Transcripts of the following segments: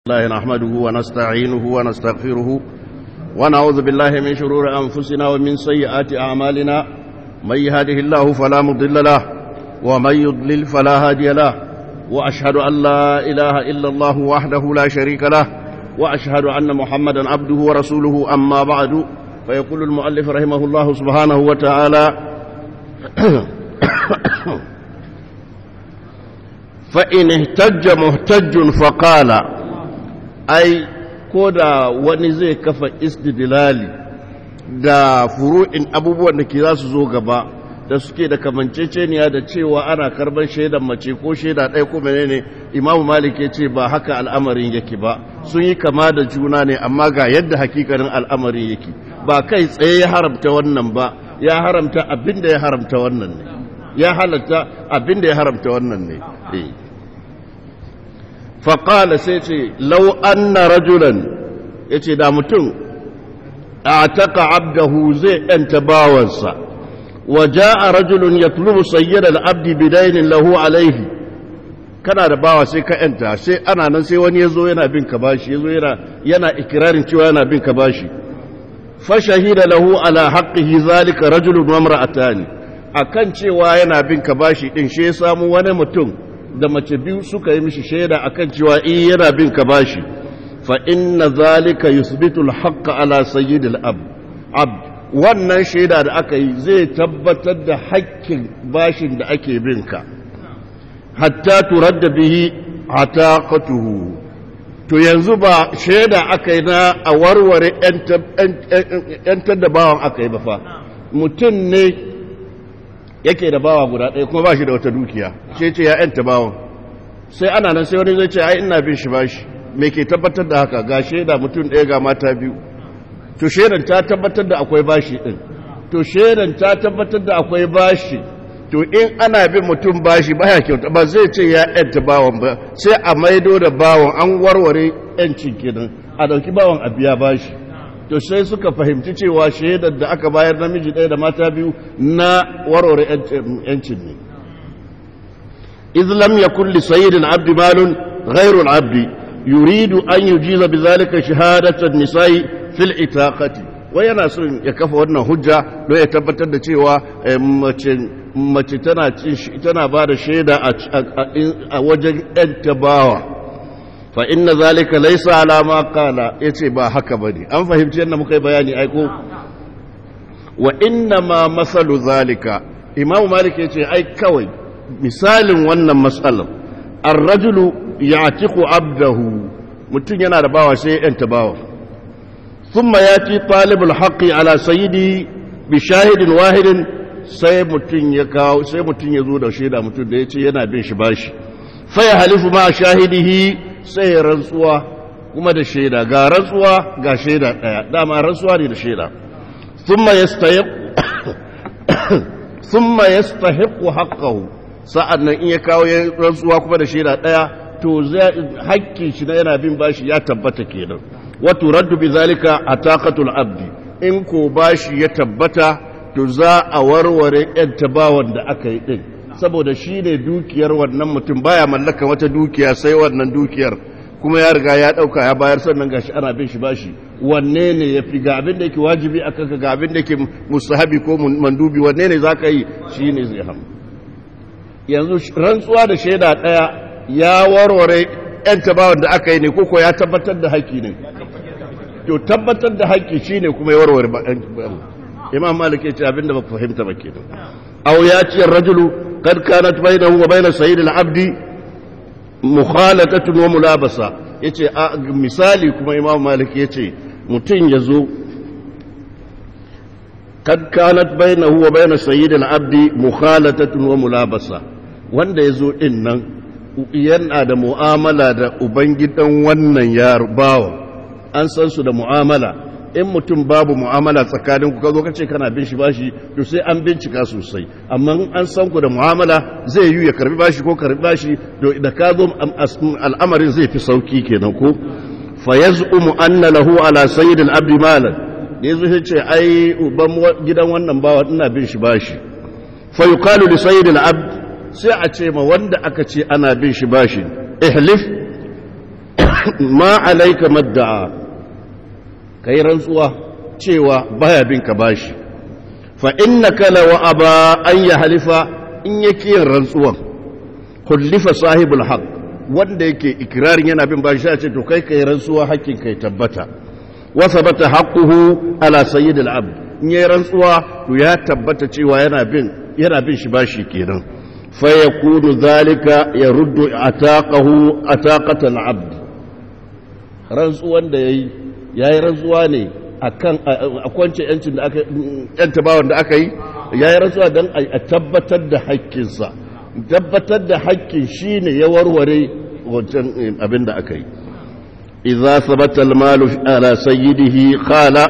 الله نحمده ونستعينه ونستغفره ونعوذ بالله من شرور أنفسنا ومن سيئات أعمالنا من يهده الله فلا مضل له ومن يضلل فلا هادي له وأشهد أن لا إله إلا الله وحده لا شريك له وأشهد أن محمدا عبده ورسوله أما بعد فيقول المؤلف رحمه الله سبحانه وتعالى فإن اهتج مهتج فقال ai ko da wani zai kafa istidlali da furu'in abubuwan da ke za su zo gaba da suke da kamanceceniya da cewa ana karban shaidan mace ko shaida ɗaya ko menene imamu malik ya ce ba haka al'amarin yake ba sun yi kama da juna ne amma ga yadda hakikarin al'amarin yake ba kai tsaye ya haramta wannan ba ya haramta abin da ya haramta wannan ne ya halatta abin da ya haramta wannan ne faƙala sai ce lau anna rajulan ya ce da mutum a taka abdahu zai ‘yanta bawansa wa a rajulun ya tulubu sayyadar abdi bidainin lahu alaihi kana da bawa sai ka ‘yanta sai ana nan sai wani ya zo yana bin ka bashi ya zo yana ikirarin cewa yana bin ka bashi fashahida lahu ala haqqihi zalika rajulun wa imra'atani akan cewa yana bin ka bashi din shi ya samu wani mutum da mace biyu suka yi mishi shaida akan cewa in yana bin ka bashi fa inna zalika yusbitu al-haqqa ala sayyidil ab abd wannan shaida da aka yi zai tabbatar da haƙƙin bashin da ake bin ka hatta turadda bihi ataqatuhu to yanzu ba shaida aka yi na a warware ‘yantar da bawan aka yi ba fa mutum ne yake da bawa guda ɗaya kuma ba shi da wata dukiya ce ce ya ‘yanta bawan sai ana nan sai wani zai ce ai ina bin shi ba shi me ke tabbatar da haka ga shaida mutum ɗaya ga mata biyu to shaidan ta tabbatar da akwai bashi ɗin to shaidan ta tabbatar da akwai bashi to in ana bin mutum bashi baya kyauta ba zai ce ya ‘yanta bawan ba sai a maido da bawan an warware ‘yancin kenan a ɗauki bawan a biya bashi to sai suka fahimci cewa shaidar da aka bayar namiji ɗaya da mata biyu na warware ‘yancin ne islam ya kulli sayidin abdi malun ghairun abdi yuridu an yi jiza bi zalika shahadatar nisa'i fil itaqati wai yana son ya kafa wannan hujja don ya tabbatar da cewa mace mace tana tana ba da shaida a wajen ‘yan tabawa fa inna zalika laisa alama kala ya ce ba haka ba ne an fahimci yadda muka yi bayani aiko wa inna ma masalu zalika imamu malik ya ce ai kawai misalin wannan matsalar arrajulu ya tiku abdahu mutum yana da bawa sai ‘yan tabawa ثم ياتي طالب الحق على سيدي بشاهد واحد sai mutum ya kawo sai mutum ya zo da shaida mutum da ya ce yana bin shi bashi fa ya halifu ma shahidihi sai ya rantsuwa kuma da shaida ga rantsuwa ga shaida daya dama rantsuwa ne da shaida thumma yastahiq thumma yastahiqu haqqahu sa'an nan in ya kawo rantsuwa kuma da shaida daya to hakkin shi na yana bin bashi ya tabbata kenan wa turaddu bi zalika ataqatul abdi in ko bashi ya tabbata to za a warware ‘yan tabawan da aka yi ɗin saboda shi ne dukiyar wannan mutum baya mallaka wata dukiya sai wannan dukiyar kuma ya riga ya ɗauka ya bayar sannan gashi ana bin shi bashi wanne ne ya fi ga abin da yake wajibi a kanka ga abin da yake musahabi ko mandubi wanne ne za ka yi shi ne zai hamu yanzu rantsuwa da shaida ɗaya ya warware ‘yan tabawan da aka yi ne koko ya tabbatar da haƙƙi ne to tabbatar da haƙƙi shi ne kuma ya warware imam malik ya ce abinda ba fahimta ba kenan aw ya ce rajulu kad kanat bainahu wa bain sayyid al-abdi mukhalatatun wa mulabasa yace misali kuma imam malik yace mutun yazo kad kanat bainahu wa bain sayyid al-abdi mukhalatatun wa mulabasa wanda yazo din nan yana da mu'amala da ubangidan wannan yar bawo an san su da mu'amala in mutum babu mu'amala tsakanin ku kazo kace kana bin shi bashi to sai an bincika sosai amma an san ku da mu'amala zai yi ya karbi bashi ko karbi bashi to da ka zo al'amarin zai fi sauki kenan ko fa yaz'umu anna lahu ala sayyid al-abd malan yazo sai ce ai uban gidan wannan bawa ina bin shi bashi fa yuqalu li sayyid al-abd sai a ce ma wanda aka ce ana bin shi bashi ihlif ma alaika madda'a ka yi rantsuwa cewa baya bin ka bashi fa innaka law aba an ya halifa in yake yin rantsuwan kullifa sahibul haq wanda yake ikirarin yana bin bashi sai ce to kai kai rantsuwa hakkin kai tabbata wa sabata haqquhu ala sayyidil abd in yayi rantsuwa to ya tabbata cewa yana bin yana bin shi bashi kenan fa yakunu zalika yaruddu ataqahu ataqatal abd rantsuwan da yayi yayi rantsuwa ne akan a kwance yancin da aka yanta bawon da aka yi yayi rantsuwa dan a tabbatar da haƙƙinsa tabbatar da haƙƙin shine ya warware wancan abin da aka yi idza sabata al-malu ala sayyidihi qala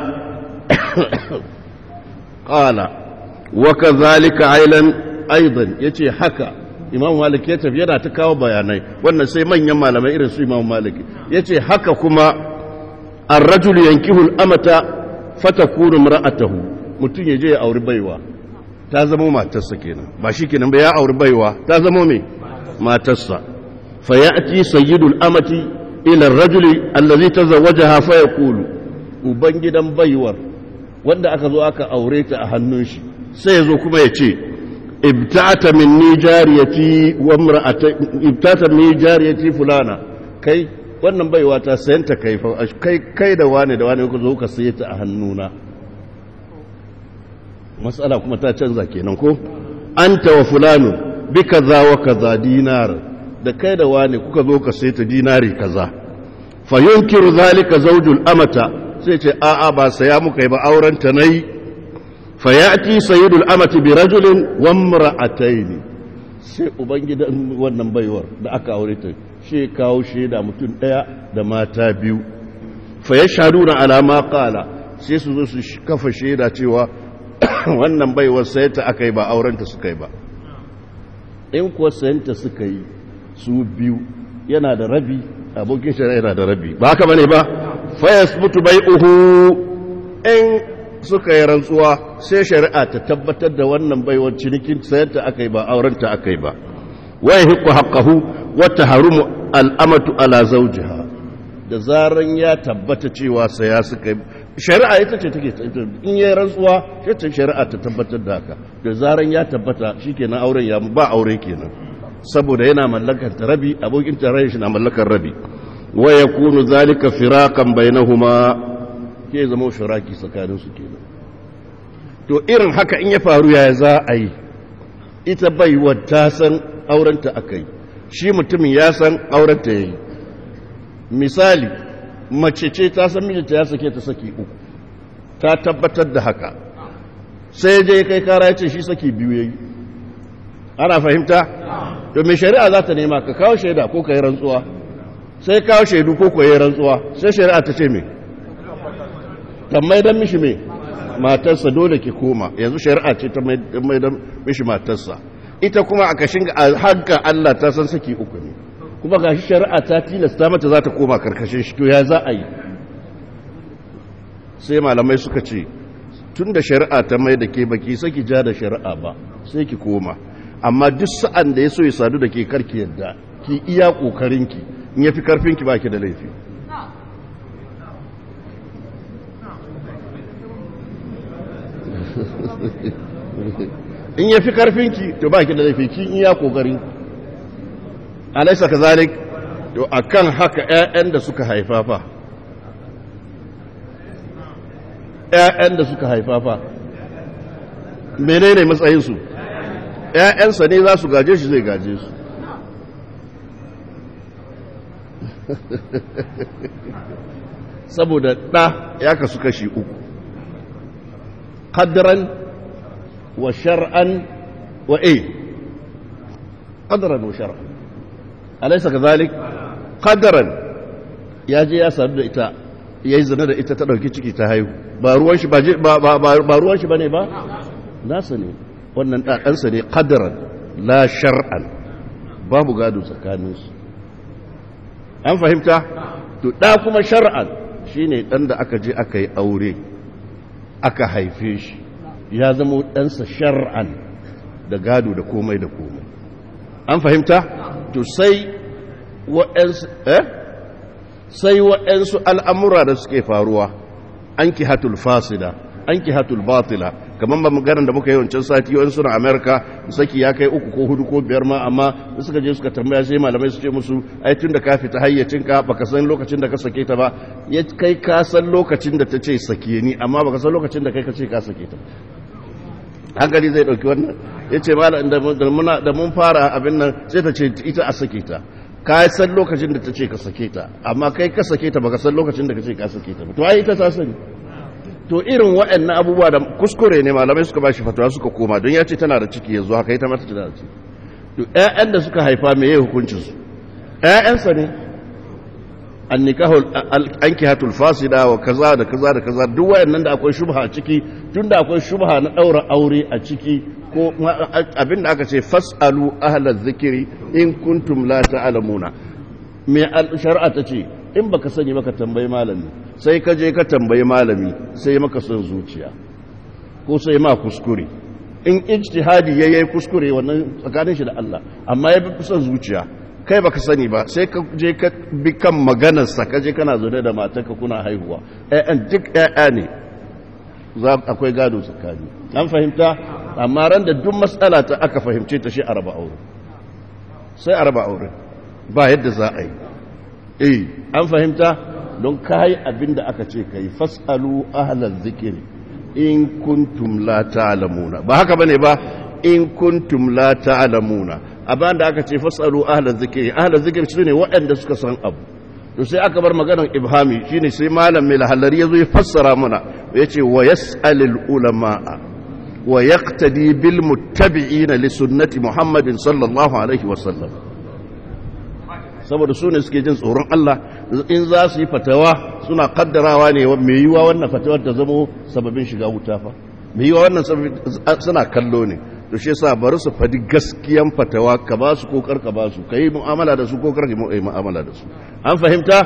qala wa kadhalika ailan aidan yace haka imam malik ya tafi yana ta kawo bayanai wannan sai manyan malamai irin su imam malik yace haka kuma الرجل ينكه الأمة فتكون امرأته mutum ya je ya auri baiwa ta zama matarsa kenan ba shi kenan ba ya auri baiwa ta zama me matarsa fa ya'ti sayyidul amati ila ar-rajuli allazi tazawwajaha fa yaqulu uban gidan baiwar wanda aka zo aka aure ta a hannun shi sai ya zo kuma ya ce ibta'ata minni jariyati wa imra'ati ibta'ata minni jariyati fulana kai wannan baiwa ta sayan ta kai kai kai da wane da wane ku zo ka saye ta a hannuna mas'ala kuma ta canza kenan ko anta wa fulanu bi kaza wa kaza dinar da kai da wane kuka zo ka saye ta dinari kaza fa yunkiru zalika zawjul amata sai ce a a ba saya muka yi ba auren ta nayi fa ya'ti sayyidul amati bi rajulin wa imra'atayn sai ubangidan wannan baiwar da aka aure ta shi kawo shaida mutum ɗaya da mata biyu fa ya shaɗu na alama ƙala sai su zo su kafa shaida cewa wannan baiwar sayanta aka yi ba aurenta suka yi ba in kuwa sayanta suka yi su biyu yana da rabi abokin shari'a yana da rabi ba haka bane ba fa yasbutu bai'uhu in suka yi rantsuwa sai shari'a ta tabbatar da wannan baiwar cinikin sayanta aka yi ba aurenta aka yi ba wa yahiqu haqqahu wata harumu al'amatu ala zaujiha da zaran ya tabbata cewa saya suka shari'a ita ce take in yi rantsuwa ce shari'a ta tabbatar da haka da zaran ya tabbata shi kenan auren ya ba aure kenan saboda yana mallakar ta rabi abokin tarayyar shi na mallakar rabi wa ya kunu zalika firakan bainahuma ke zama shiraki tsakanin su kenan to irin haka in ya faru ya za a yi ita bai ta san aurenta aka yi shi mutumin ya san aurenta ya yi misali mace ce ta san mijinta ya sake ta saki uku ta tabbatar da haka sai je kai kara ya ce shi saki biyu ya yi ana fahimta to mai shari'a za ta nema ka kawo shaida ko ka yi rantsuwa sai kawo shaidu ko ka yi rantsuwa sai shari'a ta ce mai tamai don mishi mai matarsa dole ki koma yanzu shari'a ce ta mai don mishi matarsa ita kuma a kashin hanka Allah ta san saki uku ne kuma ga shi shari'a ta tilasta mata za ta koma karkashin shi to ya za a yi sai malamai suka ce tun da shari'a ta mai da ke baki saki ja da shari'a ba sai ki koma amma duk sa'an da ya so ya sadu da ke karki yadda ki iya kokarinki in ya fi karfinki ba ki da laifi in ya fi karfinki to ba ki da laifi ki iya kokari alaisa ka zalik to akan haka 'ya'yan da suka haifa fa ‘ya'yan da suka haifa fa menene matsayinsu ‘ya'yansa ne za su gaje shi zai gaje su saboda ɗa ya kasu kashi uku ƙaddaran wa shar'an wa a ƙaddaran wa shar'an alaisa ka zalik ƙaddaran ya je ya sadu da ita ya yi zane da ita ta ɗauki ciki ta haihu ba ruwan shi ba ruwan shi ba ne ba nasa ne wannan ɗansa ne ƙadaran la shar'an babu gado tsakaninsu an fahimta to ɗa kuma shar'an shi ne ɗan da aka je aka yi aure aka haife shi ya zama ɗansa shar'an da gado da komai da komai an fahimta to sai waɗansu eh sai waɗansu al'amura da suke faruwa an ki hatul fasida an ki hatul batila kamar ba maganar da muka yi wancan sati yawan suna amerika saki ya kai uku ko hudu ko biyar ma amma da suka je suka tambaya sai malamai su ce musu ai tun da ka fita hayyacinka baka san lokacin da ka sake ta ba ya kai ka san lokacin da ta ce sake ni amma baka san lokacin da kai ka ce ka sake ta hankali zai dauki wannan ya ce malam da mun fara abin nan sai ta ce ita a sake ta ka san lokacin da ta ce ka sake ta amma kai ka sake ta baka san lokacin da ka ce ka sake ta to ai ita ta sani to irin waɗannan abubuwa da kuskure ne malamai suka ba shi fatawa suka koma don ya ce tana da ciki yanzu haka ita mata tana da ciki to ƴaƴan da suka haifa me yayi hukuncin su ƴaƴansa ne an nikahu an kihatul fasida wa kaza da kaza da kaza duk wayannan da akwai shubha a ciki tunda akwai shubha na daura aure a ciki ko abinda aka ce fasalu ahla zikiri in kuntum la ta'lamuna me shari'a ta ce in baka sani baka tambayi malami sai ka je ka tambayi malami sai maka son zuciya ko sai ma kuskure in ijtihadi yayi kuskure wannan tsakanin shi da Allah amma ya bi son zuciya kai baka sani ba sai ka je ka bi kan maganar sa ka je kana zaune da matarka kuna haihuwa ƴaƴan duk ƴaƴa ne za akwai gado tsakani an fahimta amma ran da duk matsala ta aka fahimce ta shi araba aure sai araba aure ba yadda za a yi eh an fahimta don kayi abin da aka ce kai fasalu ahlal zikiri in kuntum la ta'lamuna ba haka bane ba in kuntum la ta'lamuna abin da aka ce fasalu ahlal zikiri ahlal zikiri shine waɗanda suka san abu to sai aka bar maganar ibhami shine sai malam mai lahallari yazo ya fassara mana yace wa yas'alul ulama'a wa yaqtadi bil muttabi'ina li sunnati muhammadin sallallahu alaihi wasallam saboda su ne suke jin tsoron Allah in za su yi fatawa suna kaddarawa ne mai yiwa wannan fatawar ta zama sababin shiga wuta fa mai yiwa wannan suna kallo ne to shi yasa bari su fadi gaskiyan fatawa ka ba su kokar ka ba su kai mu'amala da su kokar ka yi mu'amala da su an fahimta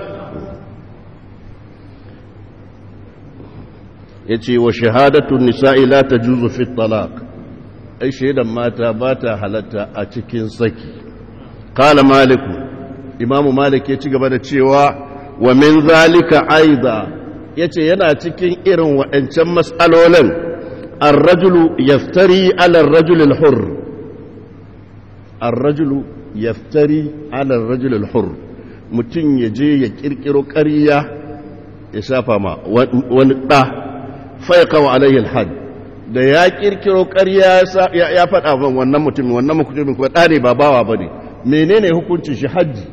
yace wa shahadatu nisa'i la tajuzu fi talaq ai shaidan mata ba ta halatta a cikin saki qala maliku imamu malik ya ci gaba da cewa wa min zalika aida yace yana cikin irin waɗancan mas'alolin ar-rajulu yaftari ala ar-rajul al-hurr ar-rajulu yaftari ala ar-rajul al-hurr mutun yaje ya kirkiro ƙarya ya shafa ma wani da fa yaqaw alayhi al-had da ya kirkiro ƙarya ya faɗa wannan mutumin wannan mutumin ko ɗane ba bawa bane menene hukuncin shi haddi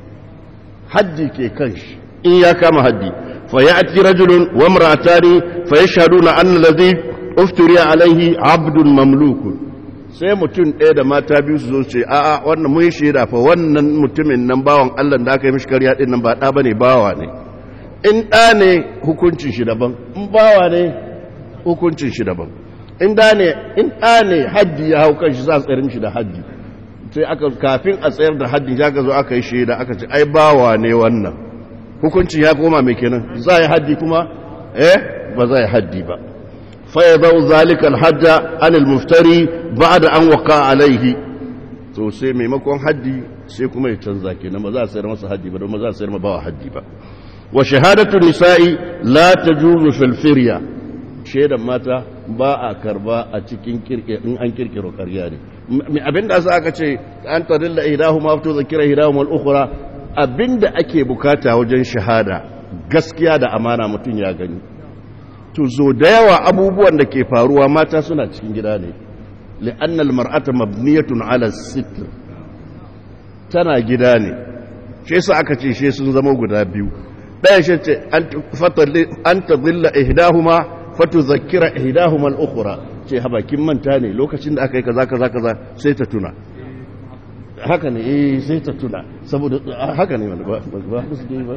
haddi ke kan shi in ya kama haddi fa ya ati rajulun wa imra'atani fa yashhaduna anna alladhi ufturiya alaihi abdun mamlukun sai mutum ɗaya da mata biyu su zo ce a'a wannan mun shaida fa wannan mutumin nan bawan Allah da aka yi mishi karya din nan ba ɗa bane bawa ne in ɗa ne hukuncin shi daban in bawa ne hukuncin shi daban in da ne in ɗa ne haddi ya hau kan shi za a tsayar mishi da haddi sai aka kafin a tsayar da haddin ya ga zo aka yi shaida aka ce ai bawa ne wannan hukuncin ya koma mai kenan za a yi haddi kuma eh ba za a yi haddi ba fa ya zau zalika alhajja anil muftari ba'da an waka alaihi to sai maimakon haddi sai kuma ya canza kenan ba za a sayar masa haddi ba don ba za a sayar ma bawa haddi ba wa shahadatu nisa'i la tajuzu fil firya shaidan mata ba a karba a cikin kirke in an kirkiro ƙarya ne abinda sa aka ce an tadilla ihdahu ma fito zakira ihdahu mal ukhra abinda ake bukata wajen shahada gaskiya da amana mutum ya gani to zo da yawa abubuwan da ke faruwa mata suna cikin gida ne li'anna al-mar'ata mabniyatun 'ala sitr tana gida ne shi yasa aka ce shi sun zama guda biyu ɗaya shi ce an tadilla ihdahuma fatuzakkira ihdahuma al-ukhra ce habakin manta ne lokacin da aka yi kaza kaza kaza sai ta tuna haka ne eh sai ta tuna saboda haka ne ba ba ba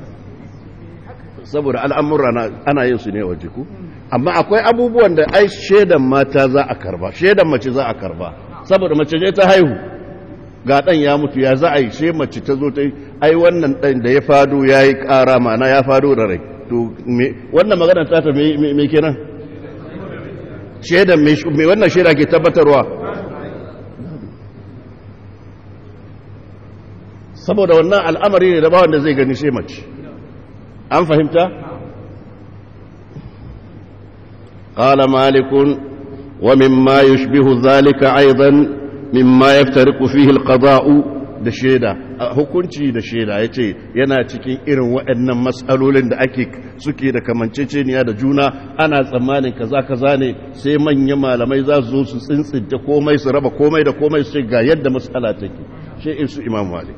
saboda al'amura ana yin su ne waje ku amma akwai abubuwan da ai shedan mata za a karba shedan mace za a karba saboda mace ce ta haihu ga dan ya mutu ya za a yi she mace ta zo ta yi ai wannan dan da ya fado yayi kara mana ya fado da rai to wannan magana ta ta me kenan shedan me wannan sheda ke tabbatarwa saboda wannan al'amari ne da ba wanda zai gani sai mace an fahimta qala malikun wa mimma yushbihu dhalika aidan mimma yaftariqu fihi alqada'u da shaida hukunci da shaida yace yana cikin irin waɗannan matsalolin da ake suke da kamanceceniya da juna ana tsammanin kaza kaza ne sai manyan malamai za su zo su tsintsinta komai su raba komai da komai su ce ga yadda matsala take shi su imam malik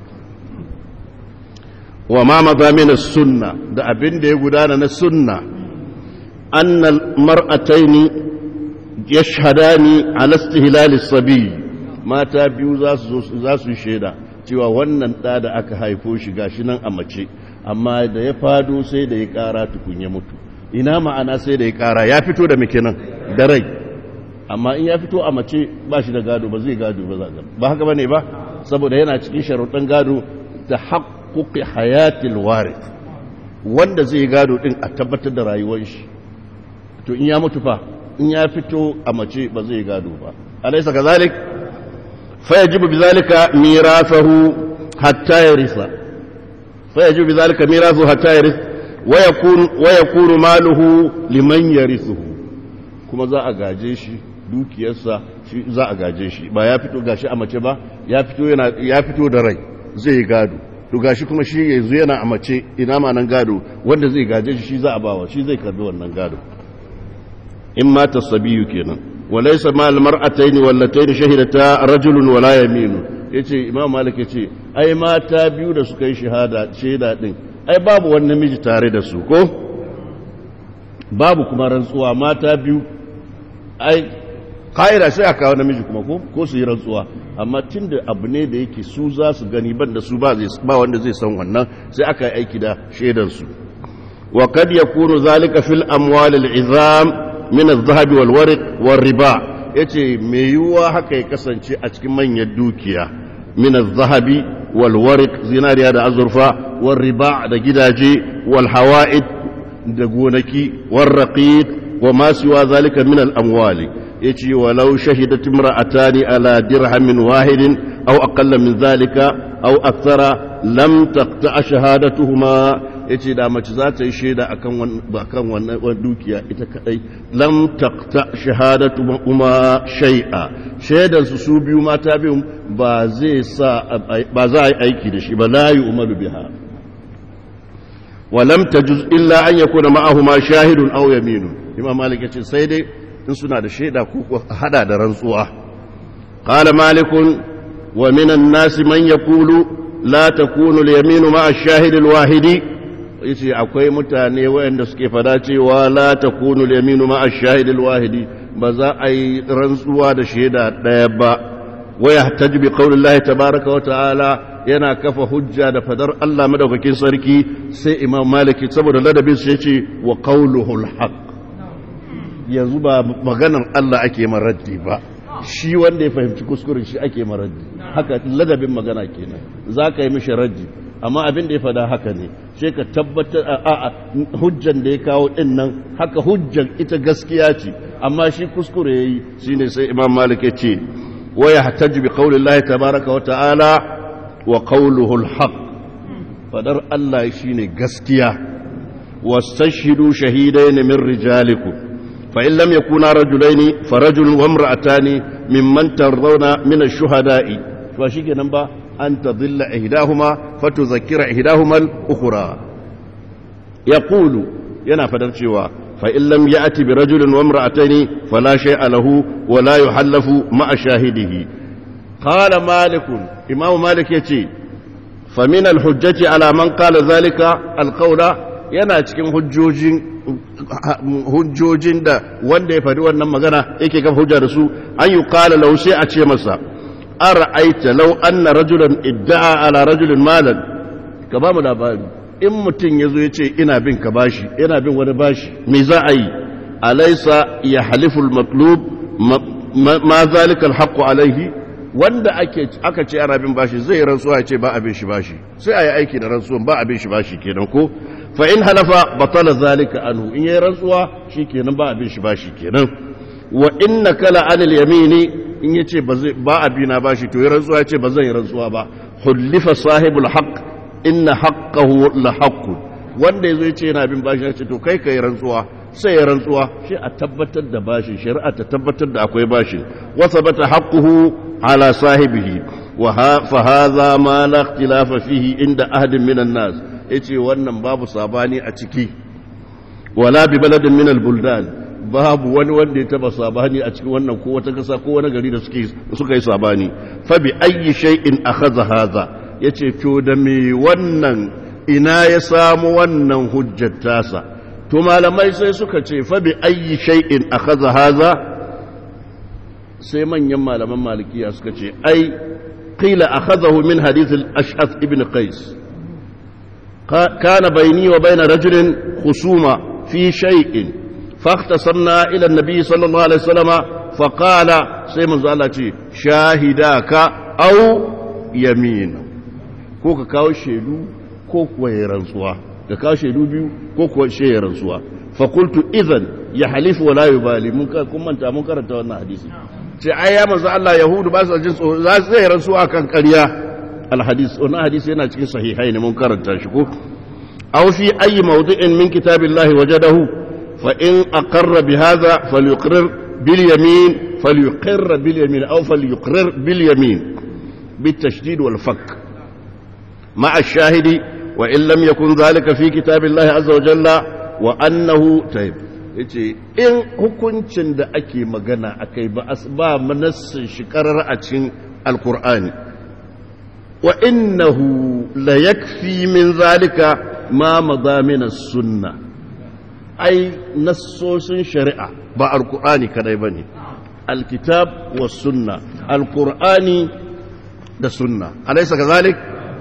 wa ma mazamin sunna da abin da ya gudana na sunna annal mar'ataini yashhadani ala istihlal sabi mata biyu za su za su shaida cewa wannan ɗa da aka haifo shi gashi nan a mace amma da ya fado sai da ya ƙara tukun ya mutu ina ma'ana sai da ya ƙara ya fito da muke nan da rai amma in ya fito a mace ba shi da gado ba zai gado ba za ba haka bane ba saboda yana cikin sharuɗan gado da haƙƙuƙi hayatil warith wanda zai gado din a tabbatar da rayuwar shi to in ya mutu fa in ya fito a mace ba zai gado ba alaysa kazalik فيجب بذلك ميراثه حتى يرث فيجب بذلك ميراثه حتى يرث ويكون ويكون ماله لمن يرثه kuma za a gaje shi dukiyarsa shi za a gaje shi ba ya fito gashi a mace ba ya fito yana ya fito da rai zai gado to gashi kuma shi yanzu yana a mace ina ma nan gado wanda zai gaje shi shi za a bawa shi zai karbi wannan gado in ma tasabiyu kenan وليس مع المرأتين واللتين شهدتا رجل ولا يمين yace imam malik yace ai mata biyu da suka yi shahada shaida din ai babu wani namiji tare da su ko babu kuma rantsuwa mata biyu ai kaida sai aka kawo namiji kuma ko ko su yi rantsuwa amma tunda abu ne da yake su za su gani ban da su ba zai ba wanda zai san wannan sai aka yi aiki da shaidan su wa kad yakunu zalika fil amwal al izam min al-zahabi wal warq wal riba yace me yiwuwa haka ya kasance a cikin manyan dukiya min al-zahabi wal warq zinariya da azurfa wal riba da gidaje wal hawaid da gonaki wal raqiq wa ma siwa zalika min al-amwali yace walau shahidat imra'atani ala dirhamin wahidin aw aqalla min zalika aw akthara lam taqta shahadatuhuma yace da mace za ta yi shaida akan kan wannan dukiya ita kadai lam taqta shahadatu kuma shay'a shaidan su su biyu mata biyu ba zai sa ba za a yi aiki da shi ba la yu'malu biha wa lam tajuz illa an yakuna ma'ahuma shahidun aw yaminun imam malik yace sai dai in suna da shaida ko hada da rantsuwa qala malikun wa minan nasi man yaqulu la takunu al-yaminu ma'a ash-shahid al-wahidi yace akwai mutane waɗanda suke fada cewa la takunu al-yaminu ma'a ash-shahid al-wahidi ba za a yi rantsuwa da shaida ɗaya ba wa yahtaju bi qawli Allah tabaaraka wa ta'ala yana kafa hujja da fadar Allah madaukakin sarki sai Imam Malik saboda ladabin sai yace wa qawluhu al-haq yanzu ba maganar Allah ake maraddi ba shi wanda ya fahimci kuskuren shi ake maraddi haka ladabin magana kenan za ka yi mishi raddi amma abin da ya fada haka ne sai ka tabbatar a a hujjan da ya kawo din nan haka hujjan ita gaskiya ce amma shi kuskure yayi shine sai imam malik ya ce wa yahtaju bi qawli llahi tabaaraka wa ta'ala wa qawluhu al-haq fadar Allah shine gaskiya wastashhidu shahidayn min rijalikum fa in lam yakuna rajulaini farajulun wa imra'atani mimman tardawna min ash-shuhada'i to shikenan ba أن تضل إحداهما فتذكر إحداهما الأخرى يقول ينا فدرشوا فإن لم يأتي برجل وامرأتين فلا شيء له ولا يحلف مع شاهده قال مالك إمام مالك يتي فمن الحجة على من قال ذلك القول yana cikin hujjojin hujjojin da wanda ya faɗi wannan magana yake kafa hujja da su an yi kala lau sai a ce masa ara'aita law anna rajulan idda'a ala rajulin malan ka ba mu labari in mutum yazo yace ina bin ka bashi ina bin wani bashi me za a yi alaysa ya haliful matlub ma zalika alhaqu alayhi wanda ake aka ce ana bin bashi zai rantsuwa ya ce ba abin shi bashi sai ayi aiki da rantsuwan ba abin shi bashi kenan ko fa in halafa batala zalika anhu in yayi rantsuwa shikenan ba abin shi bashi kenan wa innaka la anil yamini in ya ce ba a bina ba shi to ya rantsuwa ya ce ba zan yi rantsuwa ba hullifa sahibul haq inna haqqahu la haqqu wanda yazo yace yana bin bashi yace to kai kai rantsuwa sai ya rantsuwa shi a tabbatar da bashin shari'a ta tabbatar da akwai bashin wa sabata haqquhu ala sahibihi wa fa hadha ma la ikhtilafa fihi inda ahadin minan nas yace wannan babu sabani a ciki wala bi baladin min al-buldan babu wani wanda ya taba sabani a cikin wannan ko wata kasa ko wani gari da suke suka yi sabani fa bi ayyi shay'in akhadha hadha yace to da me wannan ina ya samu wannan hujjar tasa to malamai sai suka ce fa bi ayyi shay'in akhadha hadha sai manyan malaman malikiya suka ce ai qila akhadahu min hadith al-ash'ath ibn qais kana bayni wa bayna rajulin khusuma fi shay'in فاختصرنا إلى النبي صلى الله عليه وسلم فقال سيما زالتي شاهداك أو يمين ko ka kawo shaidu ko kuwa ya rantsuwa ka kawo shaidu biyu ko kuwa shi ya rantsuwa fa qultu idhan ya halifu wala yubali mun ka kun manta mun karanta wannan hadisi ce ai ya manzo Allah yahudu ba su jin tsoro za su yi rantsuwa kan ƙarya al hadis wannan hadisi yana cikin sahihai ne mun karanta shi ko aw fi ayi mawdi'in min kitabillahi wajadahu فإن أقر بهذا فليقرر باليمين فليقر باليمين أو فليقرر باليمين بالتشديد والفك مع الشاهد وإن لم يكن ذلك في كتاب الله عز وجل وأنه طيب yace in hukuncin da ake magana akai ba ba manassin shi karar a cikin alkur'ani wa innahu la yakfi min zalika ma madamina sunnah ai nassosin shari'a ba alkur'ani kadai ba ne alkitab wa sunna alkur'ani da sunna alaisa ka zalik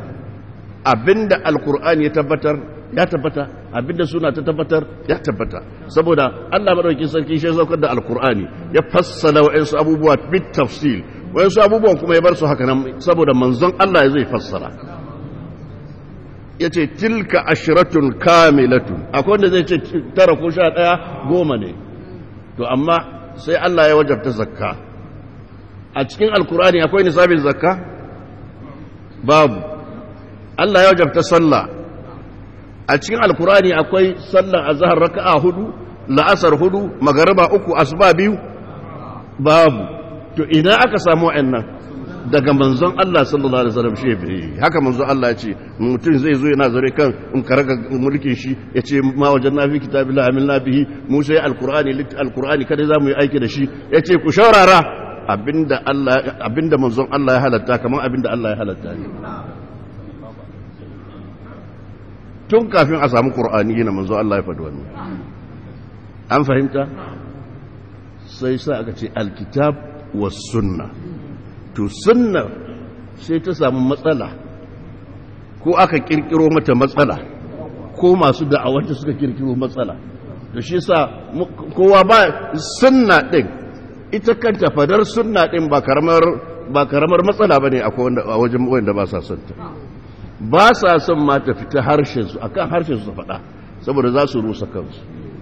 abinda alkur'ani ya tabbatar ya tabbata abinda suna ta tabbatar ya tabbata saboda allah maɗauki sarki shi zaukar da alkur'ani ya fassala wa'insu abubuwa bit tafsil wa'insu abubuwan kuma ya bar su haka nan saboda manzon allah ya zai fassara ya ce tilka ashiratun kamilatun akwai wanda zai ce tara ko sha ɗaya goma ne to amma sai Allah ya wajabta zakka a cikin alkurani akwai nisabin zakka babu Allah ya wajabta sallah a cikin alkurani akwai sallah a zahar raka'a hudu la'asar hudu magariba uku asuba biyu babu to ina aka samu wa'annan daga manzon Allah sallallahu alaihi wasallam shi bai haka manzon Allah ya ce mutum zai zo yana zare kan in karaga mulkin shi ya ce ma wajen nafi kitabillah amil nabihi mu sai alqur'ani alqur'ani kada zamu yi aiki da shi ya ce ku shaurara abinda Allah abinda manzon Allah ya halatta kamar abinda Allah ya halatta ne tun kafin a samu qur'ani yana manzon Allah ya faɗi wannan an fahimta sai sa aka ce alkitab was sunnah to sunna sai ta samu matsala ko aka kirkiro mata matsala ko masu da'awanta suka kirkiro matsala da shi sa kowa ba sunna din ita kanta fadar sunna din ba karamar ba karamar matsala bane akwai a wajen wanda ba sa son ta ba sa son ma ta fita harshen su akan harshen su faɗa saboda za su rusa kansu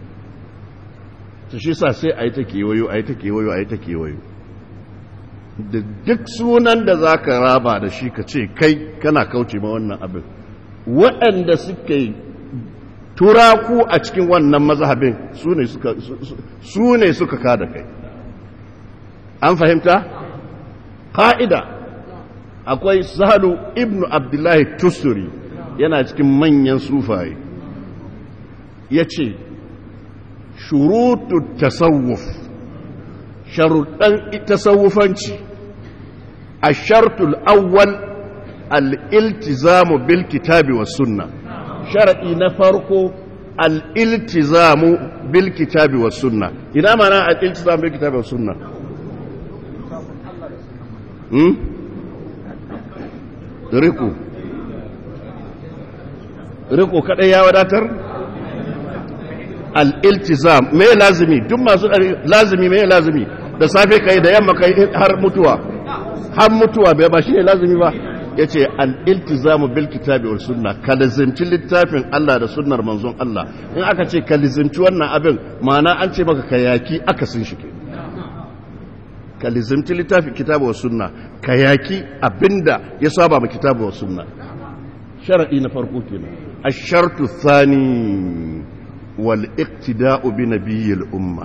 to shi sa sai a yi ta kewayo a yi ta kewayo a yi ta kewayo da duk sunan da za ka raba da shi ka ce kai kana kauce ma wannan abin waɗanda suka yi turaku a cikin wannan mazhabin su ne suka kada kai an fahimta? ƙa'ida akwai sahalu ibnu abdullahi tusuri yana cikin manyan sufaye ya ce shurutu tasawuf sharuɗan tasawufanci a shartul awwal al'iltizamu bil kitabi wa sunna sharaɗi na farko al'iltizamu bil kitabi wa sunna ina mana al'iltizamu bil kitabi wa sunna hmm? riko riko kaɗai ya wadatar al'iltizam mai lazimi duk masu lazimi mai lazimi da safe kai da yamma kai har mutuwa har mutuwa bai ba shi ne lazimi ba ya ce al'iltizamu bil kitabi wal sunna ka lizinci littafin Allah da sunnar manzon Allah in aka ce ka lizinci wannan abin ma'ana an ce maka ka yaki aka sun shi ke ka lizinci littafin kitabi wa sunna ka yaki abinda ya saba ma kitabi wa sunna sharaɗi na farko kenan الشرط الثاني والاقتداء بنبي الأمة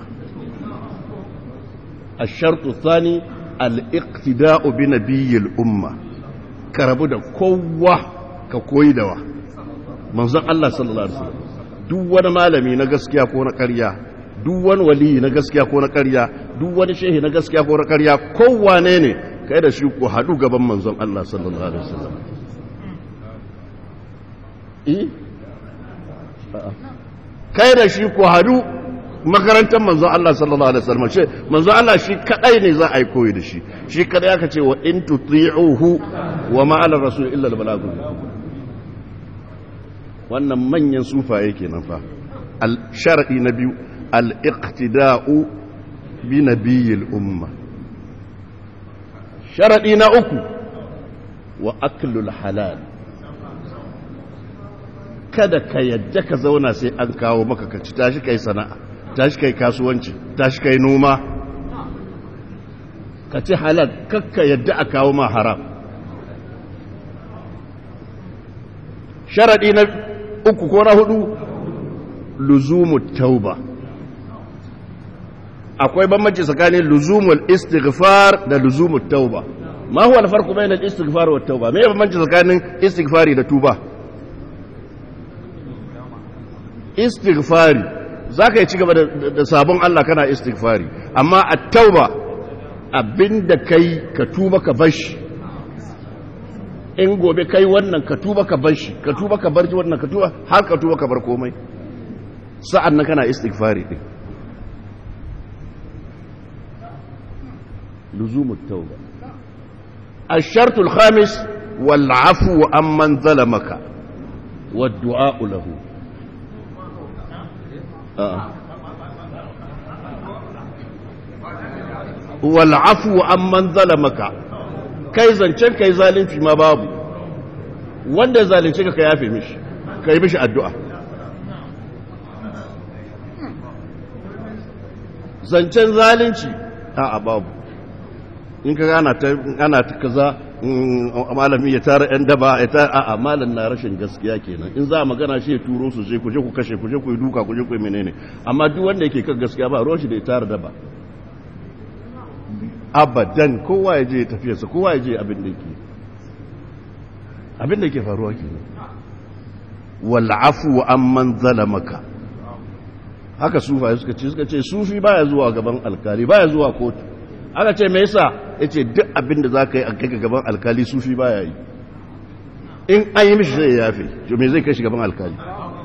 الشرط الثاني الاقتداء بنبي الأمة كربو da kowa ka koyi da wa manzon Allah sallallahu alaihi wasallam duk wani malami na gaskiya ko na ƙarya duk wani wali na gaskiya ko na ƙarya duk wani shehi na gaskiya ko na ƙarya kowane ne kai da shi ku haɗu gaban manzon Allah sallallahu alaihi wasallam eh kai da shi ku haɗu makarantar manzon Allah sallallahu alaihi wasallam ce manzon Allah shi kadai ne za a yi koyi da shi shi kadai aka ce wa in tuti'uhu wa ma ala rasul illa al balagh wannan manyan sufaye kenan fa al shar'i na biyu al iqtida'u bi nabiyil umma sharadi na uku wa aklul halal kada ka yadda ka zauna sai an kawo maka ka ci tashi kai sana'a tashi kai kasuwanci tashi kai noma ka ci halal kakka yadda a kawo ma haram sharaɗi na uku ko na hudu luzumu tauba akwai bambanci tsakanin luzumul istighfar da luzumul tauba ma huwa alfarqu bayna al-istighfar wa tauba me bambanci tsakanin istighfari da tuba istighfari za ka yi ci gaba da sabon Allah kana istighfari amma a tauba abinda kai ka tuba ka bashi in gobe kai wannan ka tuba ka bashi ka tuba ka bar wannan ka tuba har ka tuba ka bar komai sa'an nan kana istighfari din لزوم التوبة الشرط الخامس والعفو عمن ظلمك والدعاء له wal'afu amman zalamaka kai zancen kai zalunci ma babu wanda zalunci ka yafe mishi ka yi mishi addu'a zancen zalunci a babu in ka ana ta kaza malami ya tara yan daba ya tara a'a malam na rashin gaskiya kenan in za a magana shi ya turo su sai ku je ku kashe ku je ku yi duka ku je ku yi menene amma duk wanda yake kan gaskiya ba ruwan shi da ya tara daba abadan kowa ya je tafiyarsa kowa ya je abin da yake abin da yake faruwa kenan wal afu amman zalamaka haka sufa suka ce suka ce sufi baya zuwa gaban alkali baya zuwa kotu aka ce me yasa yace duk abin da zaka yi a kai gaban alkali sufi baya yi in an yi mishi zai yafe to me zai kai shi gaban alkali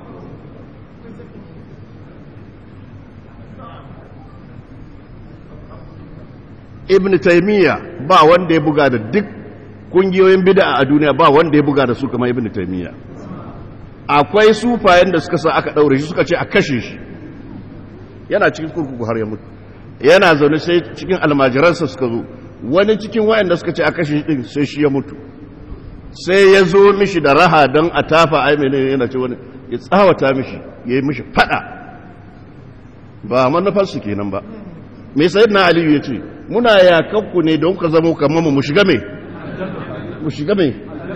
ibn taymiya ba wanda ya buga da duk kungiyoyin bid'a a duniya ba wanda ya buga da su kamar ibn taymiya akwai sufayen da suka sa aka daure shi suka ce a kashe shi yana cikin kurkuku har ya mutu yana zaune sai cikin almajiransa suka zo wani cikin wayanda suka ce a kashe shi din sai shi ya mutu sai ya zo mishi da raha don a tafa ai menene yana ce wani ya tsawata mishi ya yi mishi fada ba manufarsu kenan ba mai sayid na aliyu ya ce muna yakanku ne don ka zama kamar mu shiga mai mu shiga mai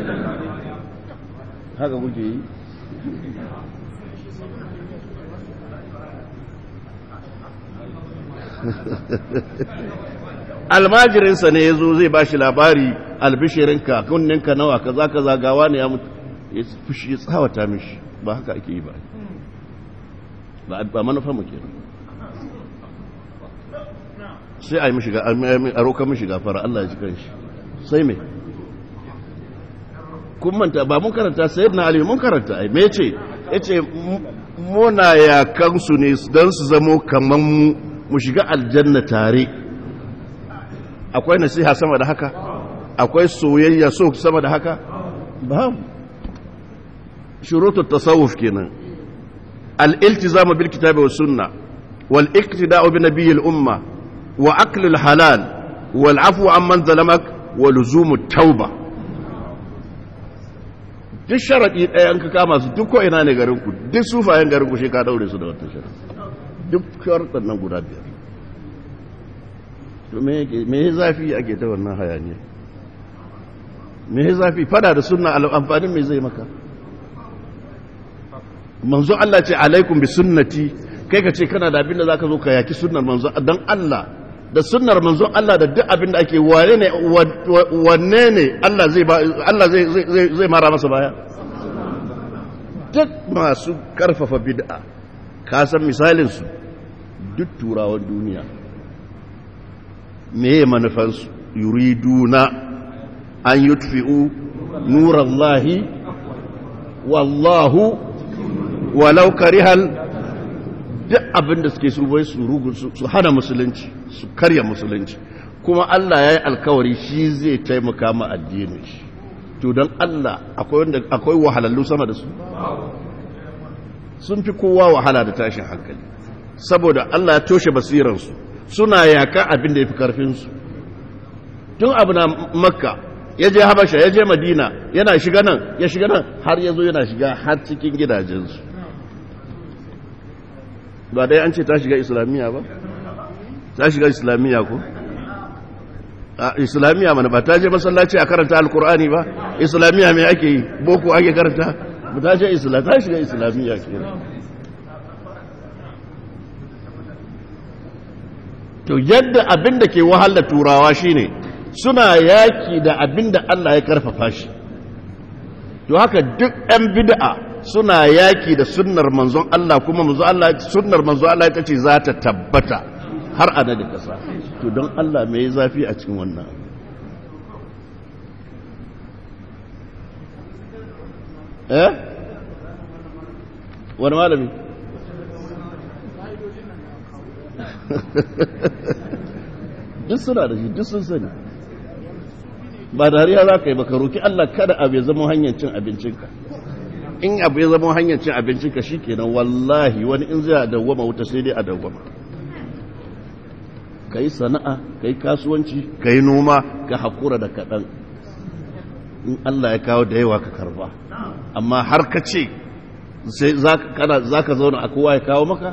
haka kuke yi almajirinsa ne ya zo zai ba shi labari albishirinka kunninka nawa kaza kaza gawa ne ya mutu ya fushi ya tsawata mishi ba haka ake yi ba ba manufa mu kenan sai a yi mishi a roƙa mishi gafara Allah ya ji kanshi sai me kun manta ba mun karanta sai na ali mun karanta ai me ce yace muna yakan su ne dan su zamo kaman mu mu shiga aljanna tare akwai nasiha sama da haka akwai soyayya so sama da haka babu shurutut tasawuf kenan al-iltizam bil kitabi was sunnah wal iqtida'u bi nabiyil umma wa aklul halal wal afu amman zalamak wa luzumut tauba duk sharaɗi ɗaya an ka kama su duk ko'ina ne garinku duk sufayen garinku shi ka daure su da wata sharaɗi duk sharaɗin nan guda biyar to me ya zafi ake ta wannan hayaniya me ya zafi fada da suna amfanin me zai maka manzo Allah ce alaikum bi sunnati kai ka ce kana da abin da zaka zo ka yaki sunnar manzo dan Allah da sunnar manzo Allah da duk abin da ake wane ne wanne ne Allah zai Allah zai zai zai mara masa baya duk masu karfafa bid'a ka san misalin su duk turawan duniya me manufansu yuriduna an yutfi'u nurallahi wallahu walau karihal duk abin da suke su bai su rugu su hana musulunci su karya musulunci kuma Allah ya yi alkawari shi zai taimaka ma addinin shi to don Allah akwai wanda akwai wahalallu sama da su sun fi kowa wahala da tashin hankali saboda Allah ya toshe basiransu suna yaka abin da ya fi karfinsu tun abu na makka ya je habasha ya je madina yana shiga nan ya shiga nan har ya zo yana shiga har cikin gidajensu ba dai an ce ta shiga islamiyya ba ta shiga islamiyya ko a islamiyya mana ba ta je masallaci a karanta alkur'ani ba islamiyya mai ake yi boko ake karanta ba ta je isla ta shiga islamiyya kenan to yadda abin da ke wahala turawa shine suna yaki da abin da Allah ya karfafa shi to haka duk 'yan bid'a suna yaki da sunnar manzon Allah kuma manzon Allah sunnar manzon Allah ita ce za ta tabbata har a da kasa to don Allah me ya zafi a cikin wannan eh wani malami duk suna da shi duk sun sani ba dariya za ka yi baka roki Allah kada abu ya zama hanyar cin abincinka in abu ya zama hanyar cin abincinka shi kenan wallahi wani in zai dawwama wuta sai dai a dawwama ka yi sana'a ka yi kasuwanci ka yi noma ka haƙura da kaɗan in Allah ya kawo da yawa ka karba amma har ka ce za ka zauna a kowa ya kawo maka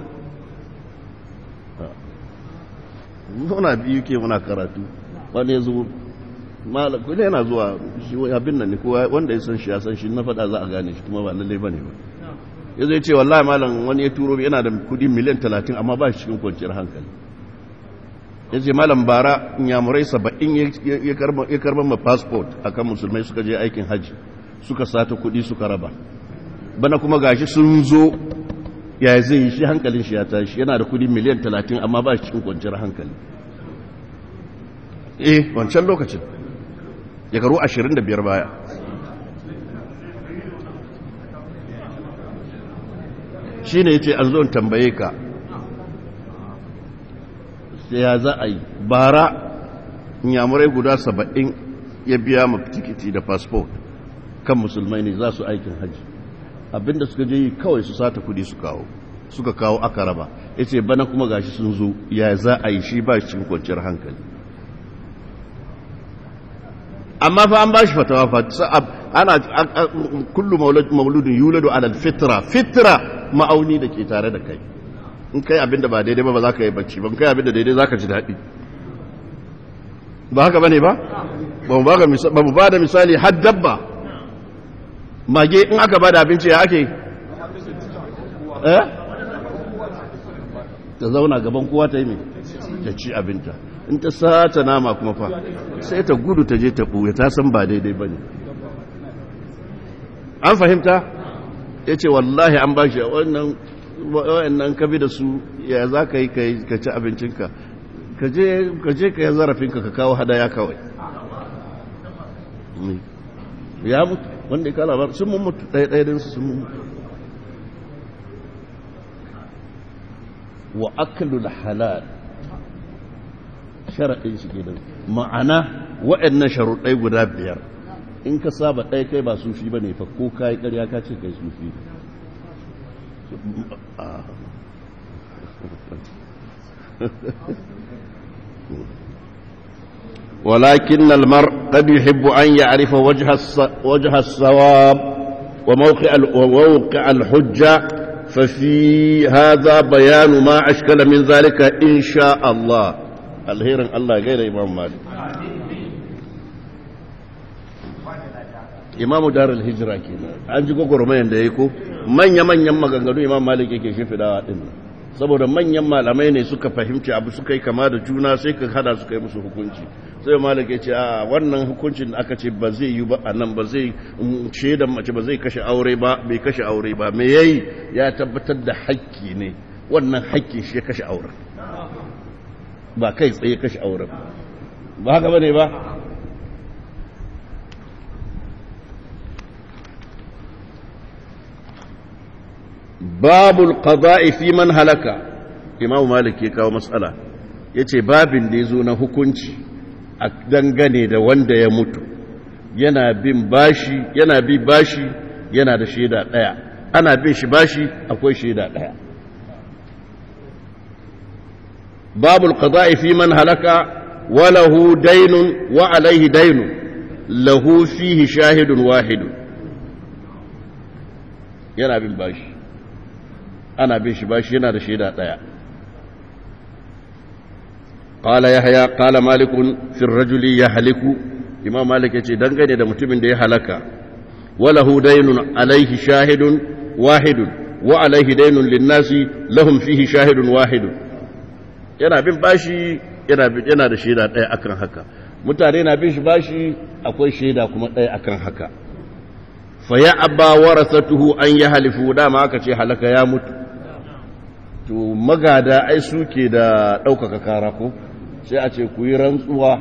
muna biyu ke muna karatu wani ya zo malakun yana zuwa shi abin nan ne kowa wanda ya san shi ya san shi na faɗa za a gane shi kuma ba lallai ba ne ba ya zai ce wallahi malam wani ya turo yana da kudi miliyan talatin amma ba shi cikin kwanciyar hankali ya ce malam bara yamurai saba'in ya karban ma passport akan musulmai suka je aikin hajji suka sata kudi suka raba bana kuma gashi sun zo ya zai yi shi hankalin shi ya tashi yana da kudi miliyan talatin amma ba shi cikin kwanciyar hankali eh wancan lokacin shekaru ashirin da biyar baya shi ne ya ce an zo tambaye ka sai ya za a yi bara yamurai guda saba'in ya biya ma tikiti da fasfo kan musulmai ne za su aikin hajji abinda suka je yi kawai su sata kudi su kawo suka kawo aka raba ya ce bana kuma gashi sun zo ya za a yi shi ba shi cikin kwanciyar hankali amma fa an ba shi fatawa fa ana kullu mauludin yuladu ala fitra fitra ma'auni da ke tare da kai in kai abinda ba daidai ba ba za ka yi bacci ba in kai abinda daidai za ka ji daɗi ba haka bane ba ba mu ba da misali har dabba mage in aka ba da abinci ya ake eh ta zauna gaban kowa ta yi mai ta ci abinta in ta sata nama kuma fa sai ta gudu ta je ta ɓuya ta san ba daidai ba ne an fahimta ya ce wallahi an ba shi a wannan kabi da su ya za ka yi ka ci abincinka ka je ka yi zarafinka ka kawo hadaya kawai ya mutu wanda ya kala sun mun mutu ɗaya-ɗaya dinsu sun mun mutu wa akalul halal sharaɗin shi kenan ma'ana waɗannan sharuɗai guda biyar in ka saba ɗaya kai ba sufi ba ne fa ko ka yi ƙarya ka ce kai sufi ولكن المرء قد يحب أن يعرف وجه وجه الصواب وموقع وموقع الحجة ففي هذا بيان ما أشكل من ذلك إن شاء الله alherin Allah gaira Imam Malik imamu darul hijira kenan an ji gwagwarmayan da ya ko manya-manyan maganganu imam malik yake shimfidawa din nan saboda manyan malamai ne suka fahimci abu suka yi kama da juna sai ka hada suka yi musu hukunci sai malik ya ce a wannan hukuncin da aka ce ba zai yi ba a nan ba zai shaidan mace ba zai kashe aure ba bai kashe aure ba me yayi ya tabbatar da hakki ne wannan hakki shi ya kashe auren ba kai tsaye kashe auren ba haka bane ba babul qada'i fi man halaka imamu malik ya kawo matsala yace babin da yazo na hukunci a dangane da wanda ya mutu yana bin bashi yana bi bashi yana da shaida daya ana bin shi bashi akwai shaida daya babul qada'i fi man halaka wa lahu daynun wa alayhi daynun lahu fihi shahidun wahidun yana bin bashi ana bin shi bashi yana da shaida ɗaya qala yahya qala malik fi ar-rajuli yahliku imam malik yace dangane da mutumin da ya halaka walahu daynun alayhi shahidun wahidun wa alayhi daynun lin-nasi lahum fihi shahidun wahidun yana bin bashi yana yana da shaida ɗaya akan haka mutane na bin shi bashi akwai shaida kuma ɗaya akan haka fa ya abba warasatuhu an yahlifu dama aka ce halaka ya mutu to magada ai suke da ɗaukaka kara ko sai a ce ku yi rantsuwa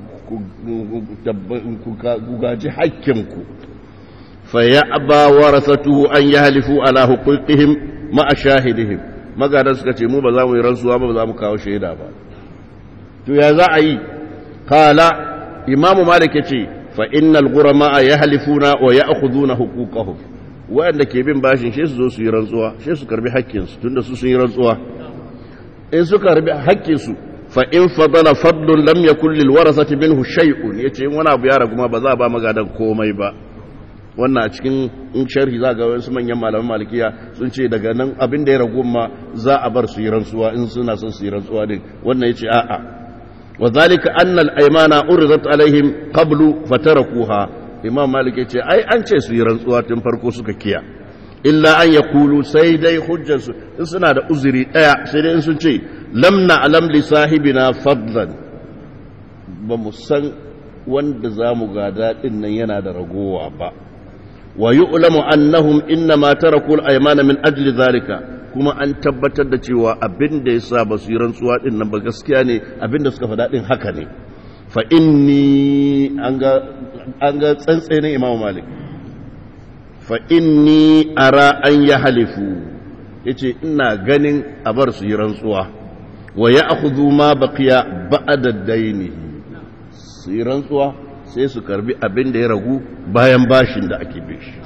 ku gaji hakkinku fa ya aba warasatuhu an yi halifu ala hukukihim ma'a shahidihim magada suka ce mu ba za mu yi rantsuwa ba ba za mu kawo shaida ba to ya za a yi kala imamu malik ya ce fa innal gurama ya halifuna wa ya akhuduna hukukahum waɗanda ke bin bashin shi su zo su yi rantsuwa shi su karbi hakkinsu tunda su sun yi rantsuwa in su karbi hakkinsu fa in fadala fadlun lam yakul lil warasati minhu shay'un yace in wani abu ya ragu ma ba za a ba magadan komai ba wannan a cikin in sharhi za ga wasu manyan malaman malikiya sun ce daga nan abin da ya ragu ma za a bar su yi rantsuwa in suna son su yi rantsuwa din wannan yace a'a wa zalika anna al aymana uridat alaihim qablu fatarakuha imam malik ya ce ai an ce su yi rantsuwa tun farko suka kiya illa an ya kulu sai dai hujjarsu in suna da uzuri ɗaya sai dai in sun ce lamna alam li sahibina fadlan ba mu san wanda za mu gada ɗin nan yana da ragowa ba wa yu'lamu annahum inna ma taraku al-aymana min ajli zalika kuma an tabbatar da cewa abin da yasa ba su yi rantsuwa ɗin nan ba gaskiya ne abin da suka faɗa ɗin haka ne fa inni an ga tsantsenin imamu malik fa inni ara an ya halifu ya ce ina ganin a bar su yi rantsuwa wa ya akuzu ma baqiya ba'da daini su yi rantsuwa sai su karbi abin da ya ragu bayan bashin da ake bin shi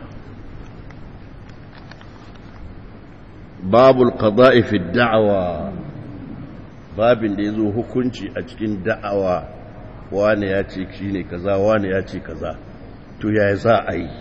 babul qada'i fi da'awa babin da ya zo hukunci a cikin da'awa wane ya ce shi ne kaza wane ya ce kaza to ya za a yi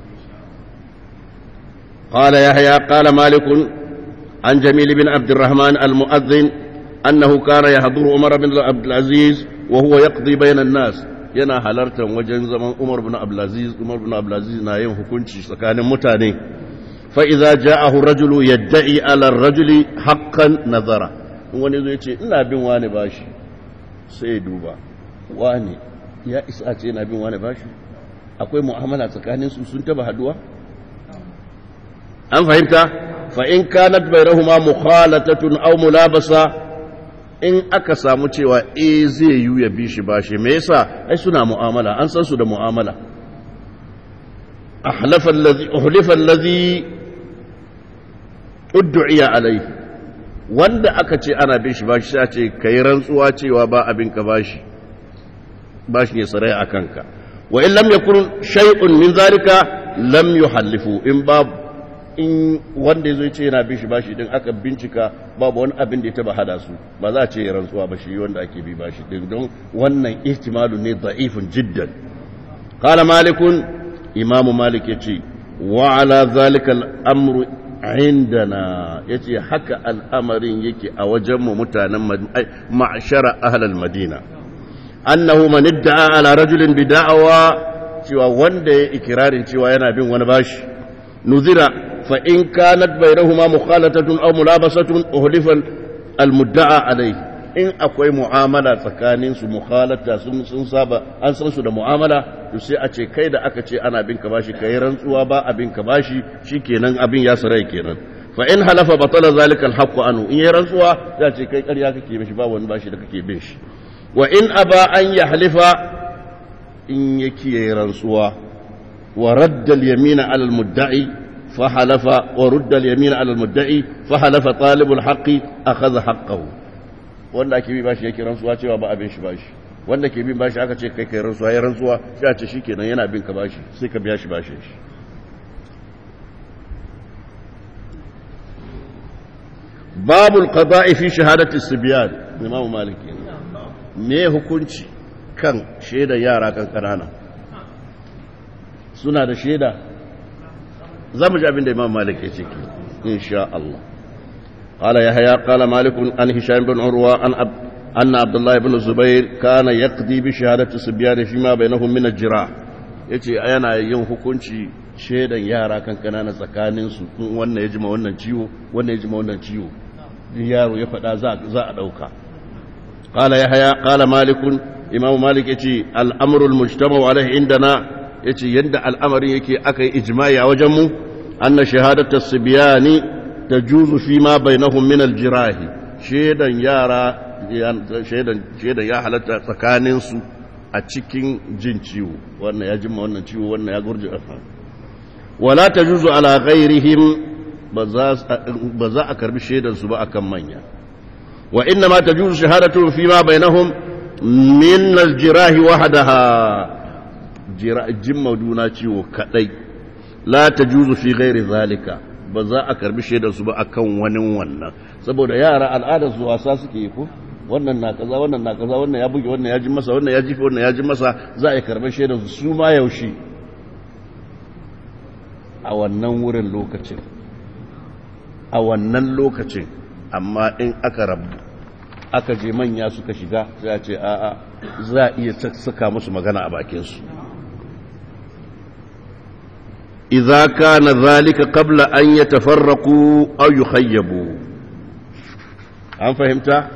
قال يحيى قال مالك عن جميل بن عبد الرحمن المؤذن أنه كان يحضر عمر بن عبد العزيز وهو يقضي بين الناس yana halartar wajen zaman Umar bin Abdulaziz Umar bin Abdulaziz na yin hukunci tsakanin mutane fa idza ja'ahu rajulu yad'i ala ar-rajuli haqqan nazara in wani zai ce ina bin wani bashi sai ya duba wani ya isa ce ina bin wani bashi akwai mu'amala tsakanin su sun taba haduwa an fahimta fa in kanat bainahuma mukhalatatun aw mulabasa in aka samu cewa eh zai yi ya bi shi bashi me yasa ai suna mu'amala an san su da mu'amala ahlafa allazi uhlifa allazi uddu'iya alayhi wanda aka ce ana bin shi bashi sai a ce kai rantsuwa cewa ba abin ka bashi bashi ne sarai akan ka wa in lam yakun shay'un min zalika lam yuhallifu in babu in wanda zai ce yana bin shi bashi din aka bincika babu wani abin da ya taba hada su ba za a ce rantsuwa ba shi wanda ake bi bashi din don wannan ihtimalu ne da'ifun jiddan qala malikun imamu malik yace wa ala zalika al-amru indana yace haka al'amarin yake a wajen mu mutanen ma'shara ahlal madina annahu man idda'a ala rajulin bi da'wa cewa wanda ya ikirarin cewa yana bin wani bashi nuzira fa in kanat bainahuma mukhalatatun aw mulabasatun uhlifa almudda'a alayhi in akwai mu'amala tsakanin su mukhalata sun sun saba an san su da mu'amala to sai a ce kai da aka ce ana bin ka bashi kai rantsuwa ba abin ka bashi shikenan abin ya sarai kenan fa in halafa batala zalika alhaqqu anhu in ya rantsuwa za ce kai ƙarya kake mishi ba wani bashi da kake bin shi wa in aba an yahlifa in yake yayi rantsuwa wa radda al-yamina ala al-mudda'i fa halafa wa rudda al-yamina ala al-mudda'i fa halafa talib al-haqqi akhadha haqqahu wanda ake bi bashi yake rantsuwa cewa ba abin shi bashi wanda ke bin bashi aka ce kai kai rantsuwa ya rantsuwa sai a ce shikenan yana bin ka bashi sai ka biya shi bashi shi babul qada'i fi shahadati sibyan imam maliki me hukunci kan shaida yara kan kanana suna da shaida zamu ji abin da imam maliki ya ce ki insha Allah قال يحيى قال مالك عن هشام بن عروة عن أب أن عبد الله بن الزبير كان يقضي بشهادة الصبيان فيما بينهم من الجراح yace yana yin hukunci shaidan yara kan kanana tsakanin su wannan ya jima wannan ciwo wannan ya jima wannan ciwo yaro ya faɗa za a ɗauka qala yahya qala malik imam malik yace al-amru al-mujtama alayhi indana yace yanda al'amarin yake akai ijma'i a wajen mu anna shahadatu as-sibyani tajuzu fi ma bainahum min al-jirahi shaidan yara shaidan ya halatta tsakanin su a cikin jin ciwo wannan ya jima wannan ciwo wannan ya gurji wala tajuzu ala ghairihim ba za a karbi shaidansu ba akan manya wa inna ma tajuzu shahadatu fi ma bainahum min aljirahi wahdaha jimma duna ciwo kadai la tajuzu fi ghairi zalika ba za a karbi shaidansu ba akan wani wannan saboda yara al'adar su wasa suke yi ko wannan na kaza wannan na kaza wannan ya buge wannan ya ji masa wannan ya jifi wannan ya ji masa za a karbi shaidansu su ma yaushe a wannan wurin lokacin a wannan lokacin amma in aka rabu aka je manya suka shiga sai a ce a'a za a iya saka musu magana a bakinsu idza kana zalika qabla an yatafarraqu aw yukhayyabu an fahimta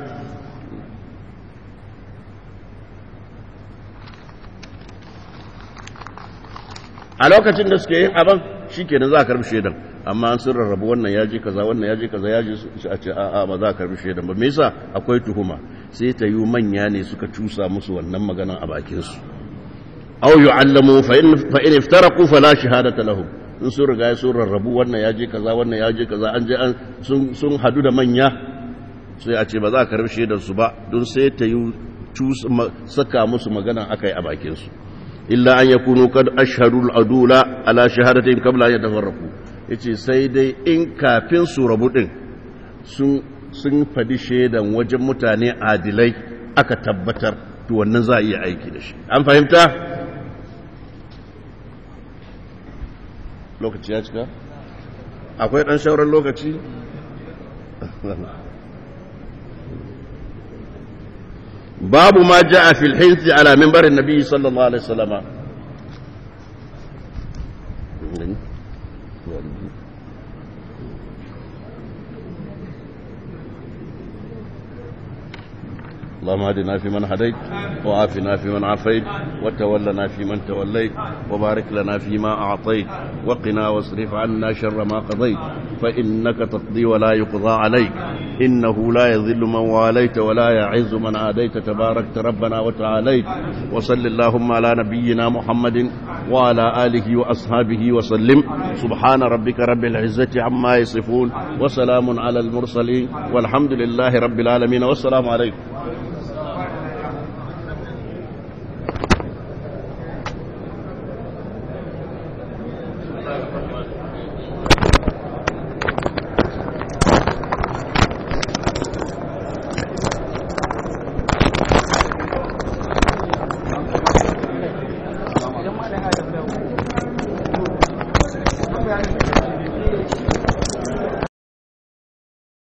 a lokacin da suke yin abin shikenan za a karbi shaidan amma an sun rarrabu wannan ya je kaza wannan ya je kaza ya je shi a ce a'a ba za a karbi shaidan ba me yasa akwai tuhuma sai ta yi manya ne suka cusa musu wannan maganan a bakin su aw yu'allamu fa in fa in iftaraqu fala shahadata lahum in sun riga sun rarrabu wannan ya je kaza wannan ya je kaza an je an sun sun hadu da manya sai a ce ba za a karbi shaidan su ba don sai ta yi saka musu maganan akai a bakin su illa an yakunu kad ashhadu al-adula ala shahadatin qabla an yatafarraqu yace sai dai in kafin su rabu din sun sun fadi shaidan wajen mutane adilai aka tabbatar to wannan za a iya aiki da shi an fahimta lokaci ya cika akwai dan shauran lokaci باب ما جاء في الحنث على منبر النبي صلى الله عليه وسلم اللهم اهدنا فيمن هديت وعافنا فيمن عافيت وتولنا فيمن توليت وبارك لنا فيما أعطيت وقنا واصرف عنا شر ما قضيت فإنك تقضي ولا يقضى عليك إنه لا يذل من واليت ولا يعز من عاديت تباركت ربنا وتعاليت وصل اللهم على نبينا محمد وعلى آله وأصحابه وسلم سبحان ربك رب العزة عما يصفون وسلام على المرسلين والحمد لله رب العالمين والسلام عليكم